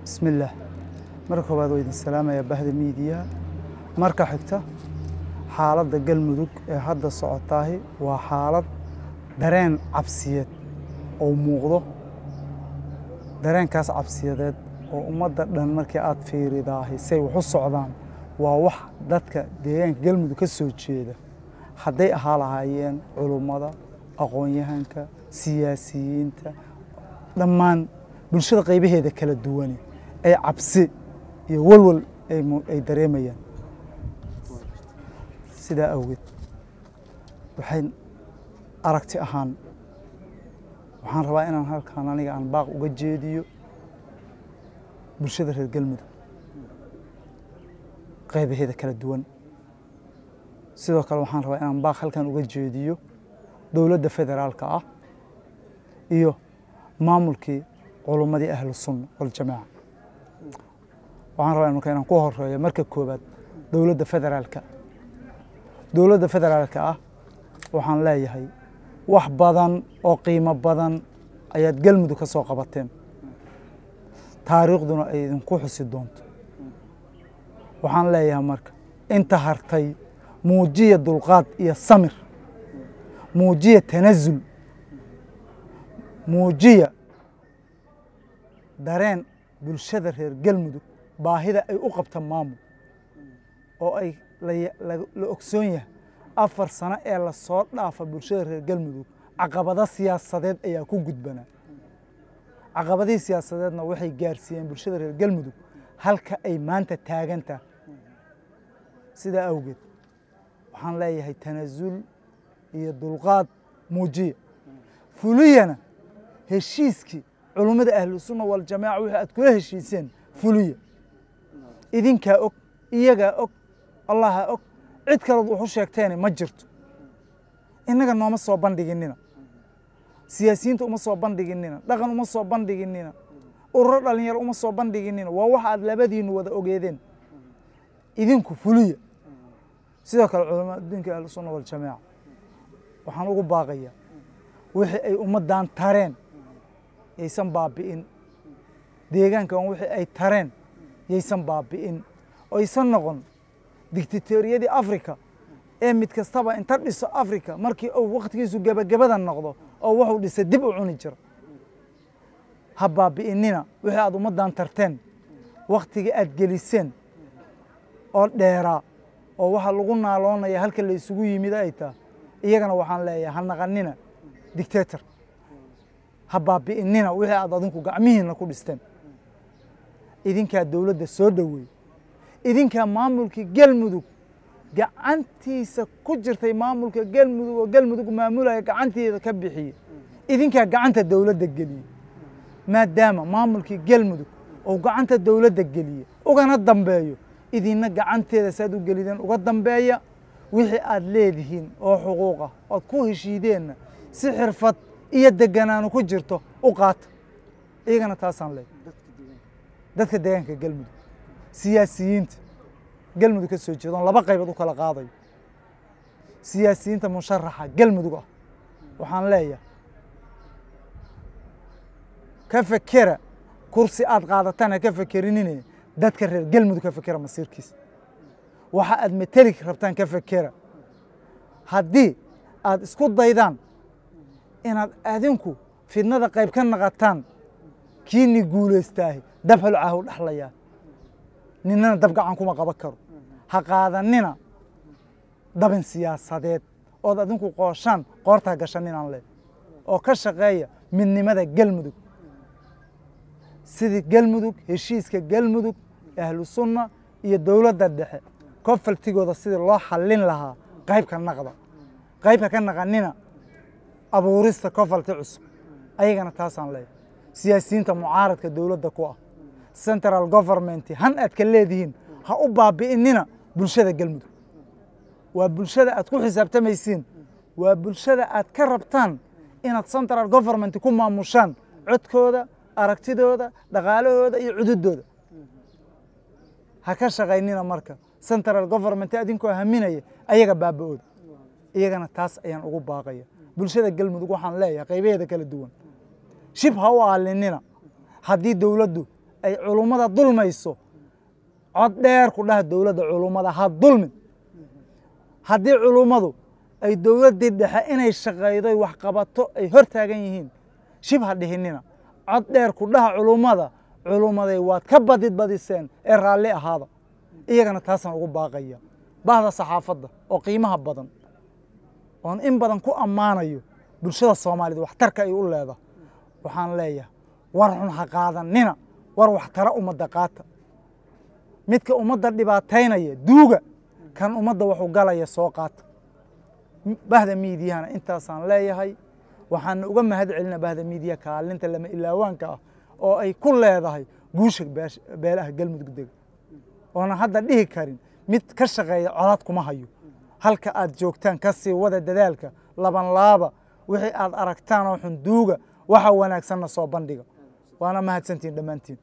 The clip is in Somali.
bismillaah marka koowaad waa idin salaamaya bahda miidiya marka xigta xaaladda galmudug ee hadda socotaahi waa xaalad dareen cabsiyeed oo muuqdo dareenkaas cabsiyadeed oo ummadda dhan markii aad fiiridaahi say wax u socdaan waa wax dadka deegaanka galmudug ka soo jeeda hadday ahaa lahaayeen culummada aqoon-yahanka siyaasiyiinta dhammaan bulshada qaybaheeda kala duwani ay cabsi iyo walwal ay dareemayaan sidaa awgeed waxay aragti ahaan waxaan rabaa inaan halkaan aniga aan baaq uga jeediyo bulshada reer galmudug qaybaheeda kala duwan sidoo kale waxaan rabaa inaan baaq halkan uga jeediyo dowladda federaalka ah iyo maamulkii culummadii ahlu sunna waljamaaca waxaan rabaa marka inaan ku horeeyo marka koowaad dowladda federaalka dowladda federaalka ah waxaan leeyahay wax badan oo qiimo badan ayaad galmudug ka soo qabateen taariikhduna ay idinku xusi doonto waxaan leeyahay marka inta hartay muujiya dulqaad iyo samir muujiya tanasul muujiya dareen bulshada reer galmudug baahida ay u qabta maamul oo ay la ogsoon yahay afar sano ee lasoo dhaafa bulshada reer galmudug caqabado siyaasadeed ayaa ku gudbanaa caqabadihii siyaasadeedna waxay gaarsiiyeen bulshada reer galmudug halka ay maanta taagantaha sidaa awgeed waxaan leeyahay tanasul iyo dulqaad muujiya fuliyana heshiiskii culummada ahlu sunna waljamaaca wixii aad kula heshiiseen fuliya idinkaa og iyagaa og allaha og cid kalood wuxu sheegteene ma jirto innaga nooma soo bandhiginina siyaasiyiinta uma soo bandhiginina dhaqan uma soo bandhiginina ururo dhalinyaro uma soo bandhiginina waa waxa aad labadiinu wada ogeedeen idinku fuliya sidoo kale culamaa adduunka ahlu sunna waljamaaca waxaan ugu baaqayaa wixii ay ummaddan tareen yaysan baabi'in deegaankan wixii ay tareen yaysan baabi'in oysan noqon dictatoriyadii africa ee mid kastaba inta dhiso africa markii uu wakhtigiisu gebagabada noqdo oo wuxuu dhisay dib u cuni jiro ha baabi'inina wixii aad ummaddan tarteen wakhtigii aad geliseen oo dheeraa oo waxaa lagu naaloonaya halka la isugu yimid ay taha iyagana waxaan leeyahay ha naqanina dictator ha baabi'inina wixii aad adinku gacmihiina ku dhisteen idinkaa dowladda soo dhoweey idinkaa maamulkii galmudug gacantiisa ku jirtay maamulka galmudug oo galmudug maamulaya gacanteeda ka bixiye idinkaa gacanta dowladda geliye maadaama maamulkii galmudug oo gacanta dowladda geliye ugana dambeeyo idinna gacanteeda saad u gelideen uga dambeeya wixii aad leedihiin oo xuquuqah ood ku heshiideenna si xirfad iyo deganaanu ku jirto u qaata iyagana taasaan leey dadka deegaanka galmudug siyaasiyiinta galmudug ka soo jeedoon laba qaybood u kala qaadayo siyaasiyiinta musharaxa galmudug ah waxaan leeyahay ka fekera kursi aad qaadataan ha ka fekerinine dadka reer galmudug ka fekera masiirkiisa waxa aad mateli rabtaan ka fekera haddii aad isku daydaan inaad adinku fidnada qayb ka naqataan kiini guulaystaahi dab holcaahu dhexlayaa ninana dab gacan kuma qaban karo ha qaadanina dabin siyaasadeed ood adinku qooshaan qoortaa gashaninaan leh oo ka shaqeeya midnimada galmudug sidii galmudug heshiiska galmudug ahlu sunna iyo dowladda dhexe kofaltigooda sidii loo xallin lahaa qaybka naqda qaybka ka naqanina abuurista kofalti cusub ayagana taasaan leeyahay siyaasiyiinta mucaaradka dowladda ku ah central government han aad ka leedihiin ha u baabi'inina bulshada galmudug waa bulshada aad ku xisaabtamaysiin waa bulshada aad ka rabtaan inaad central government ku maamushaan codkooda aragtidooda dhaqaalahooda iyo cududooda ha ka shaqaynina marka central government adinkoo haminaya ayaga baaba-ooda iyagana taas ayaan ugu baaqaya bulshada galmudug waxaan leeyahay qaybaheeda kala duwan shib ha u aalinina haddii dowladdu ay culummada dulmayso cod dheer ku dhaha dowladda culummada ha dulmin haddii culummadu ay dowladdii dhexe inay shaqaydoy wax qabato ay hor taagan yihiin shib ha dhihinina cod dheer ku dhaha culummada culummaday waad ka badid badiseen ee raalli ahaada iyagana taasaan ugu baaqaya bahda saxaafadda oo qiimaha badan oon in badan ku ammaanayo bulshada soomaaliyed waxtarka ay u leedahay waxaan leeyahay war xun ha qaadanina war waxtara ummadda qaata midka ummadda dhibaataynaya duuga kan ummadda waxu galaya soo qaata bahda miidiyahana intaasaan leeyahay waxaana uga mahad celina bahda miidiya kaalinta lama ilaawaanka ah oo ay ku leedahay guusha beelaha galmudug dega oonan hadda dhihi karin mid ka shaqeeya colaad kuma hayo halka aad joogtaan ka sii wada dadaalka laban laaba wixii aad aragtaan oo xunduuga waxa wanaagsanna soo bandhiga waana mahadsantihin dhammaantiin